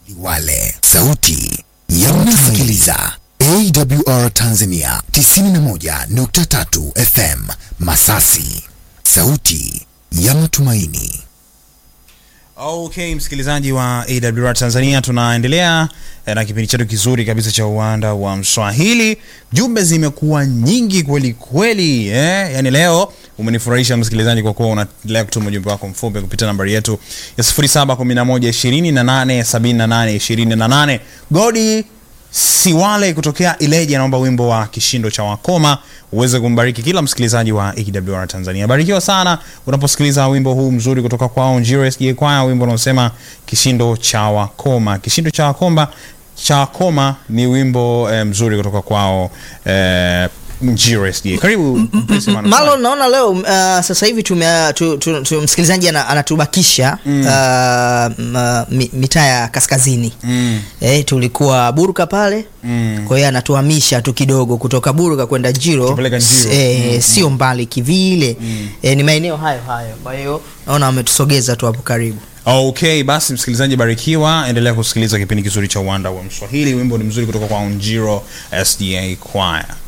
Liwale, sauti ya mnasikiliza AWR Tanzania 91.3 FM Masasi, sauti ya matumaini. Okay, msikilizaji wa AWR Tanzania, tunaendelea eh, na kipindi chetu kizuri kabisa cha uwanda wa Mswahili. Jumbe zimekuwa nyingi kweli kweli, eh? Yani leo umenifurahisha msikilizaji, kwa kuwa unaendelea kutuma ujumbe wako mfupi kupitia nambari yetu ya 0711287828. Godi Siwale kutokea Ileje anaomba wimbo wa kishindo cha wakoma uweze kumbariki kila msikilizaji wa AWR Tanzania. Barikiwa sana unaposikiliza wimbo huu mzuri kutoka kwao Njiro SDA Choir, wimbo unaosema kishindo cha wakoma. Kishindo cha wakoma cha wakoma ni wimbo eh, mzuri kutoka kwao eh, Njiro SDA. Karibu Prince Emmanuel. Malo, naona leo uh, sasa hivi tume, tu, tu, tu, msikilizaji ana- anatubakisha mm. uh, m- mi- mitaa ya kaskazini Mm. eh, tulikuwa Buruka pale Mm. kwa hiyo anatuhamisha tu kidogo kutoka Buruka kwenda Njiro, Tupeleka Njiro. eh, sio mbali kivile eh, ni maeneo hayo hayo, kwa hiyo naona wametusogeza tu hapo karibu. Okay, basi msikilizaji barikiwa, endelea kusikiliza kipindi kizuri cha uwanda wa Mswahili. Wimbo ni mzuri kutoka kwa Njiro SDA Choir.